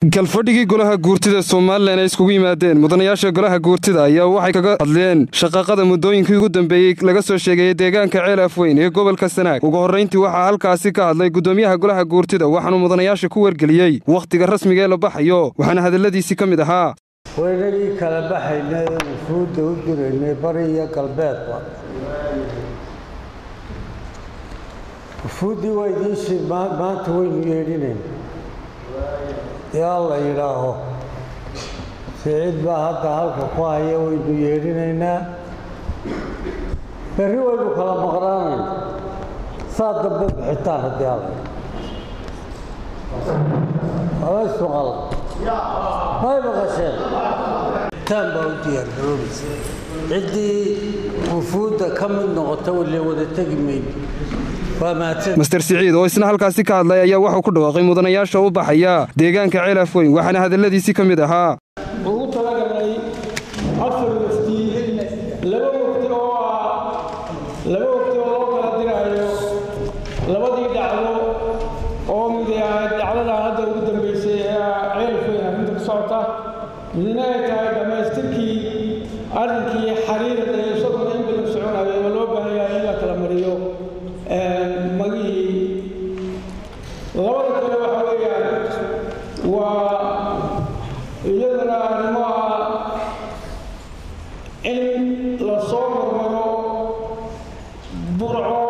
galfadhigii golaha guurtida somalilan ay iskugu yimaadeen mudanayaasha golaha guurtida ayaa waxay kaga hadleen shaqaaqada muddooyinkii ugu dambeeyey laga soo sheegayay deegaanka ceel afweyn ee gobolka sanaag ugu horrayntii waxaa halkaasi ka hadlay guddoomiyaha golaha guurtida waxaanuu mudanayaasha ku wargeliyey wakhtiga rasmiga ee la baxayo waxaana hadalladiisii ka mid ahaa waynagii kala baxaynay wufuudda u diraynay bari iyo galbeedba wufuuddii waa idiinshii maanta waynu yeedhinayn yaa la yidhaaho siciid baa hadda halka ku haya waynu yeedhinaynaa berri waynu kala maqnaanayna saa dambe bixitaan haddii ala amaysuqal may maqasheen taan baa u diyaargaroobaysa ciddii wufuudda ka mid noqota wale wada tegi mayno master siciid oo isna halkaasi ka hadlay ayaa waxuu ku dhawaaqay mudanayaasha u baxaya deegaanka ceel afweyn waxaana hadalladiisii ka mid ahaa ugu talagalnay afar wafdi laba wafdi oo ah laba wafdi oo loo kala diraayo labadii dhacdo oo mid ahayd dhacdada hadda ugu dambaysay ee ceel afweyn arrinta ku socota midna ay tahay dhammaystirkii arrinkii xariirada ee isaguna in badan soconayo oo loo baahan yahay in la kala mariyo magihii labada kale waxa weeyaan waa iyadana arrimo ah in la soo marmaro burco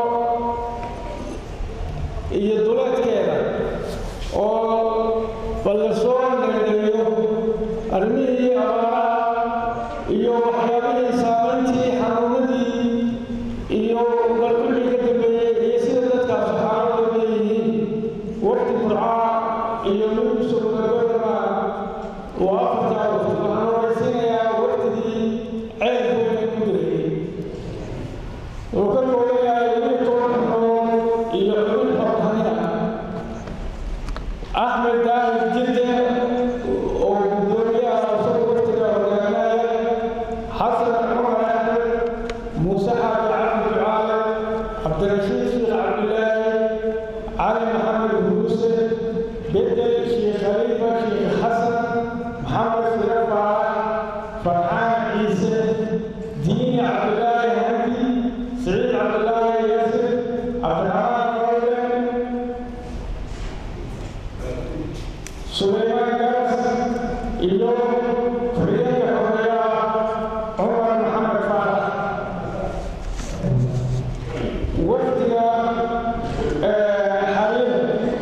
iyo duleedkeeda oo bal la soo nagdheeyo arrimihii abaaraha iyo waxyaabihii saamayntii xanuunadii iyo bal wixii ka dambeeyey iyo sida dadkaas xaaladooda yihiin waqti burcaa iyo lagu soo gabagabaa waa afartaa waqti waxaan horaysiinayaa waqtigii ceelkooda ku dirayay wuxuu ka kooban yahay labiyo toban xubnood iyo xubin xortanina axmed daahir jidde oo gudoomiyaha isagu waqtiga hogaaminaya xasan cumar axmed muuse xaaji cabdi ducaale cabdirashiid sheekh cabdilaahi cali maxamed huruuse bedel sheekh khaliifa sheekh xasan maxamed sire faarax farxaan ciise diini cabdilaahi handi siciid cabdilaahi yaasir cabdiraxmaan royden sulaymaan garas iyo xoriyadda xoreeyaha cumar maxamed faarax wafdiga xaliim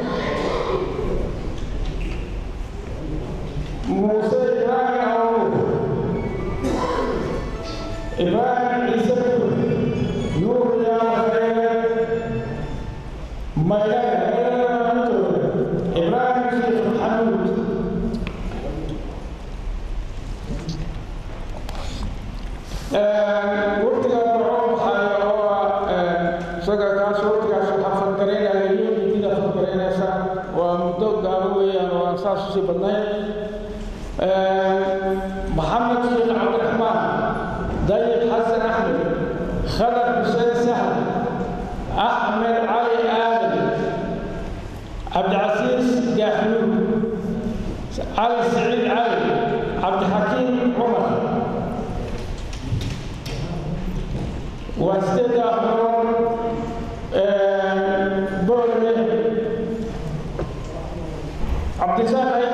muuse ibraahim awur ibraahim ciise bur nuur yaafeere maydhane maydhanamantooda ibraahim sheekh maxamuud waqtiga wuxuu baxaya oo ah isaga kaas waqtigaas waxaa fadgaraynaya iyo midida fadgaraynaysa waa muddo gaabo weeyaan oo aan saas usii badnayn maxamed sheekh cabdiraxmaan dayib xasan axmed khadar xuseen sahl axmed cali aadan cabdicasiis gaaxluud cali siciid cali cabdixakiim cumar waa sideedda xubnood boorme cabdisaaq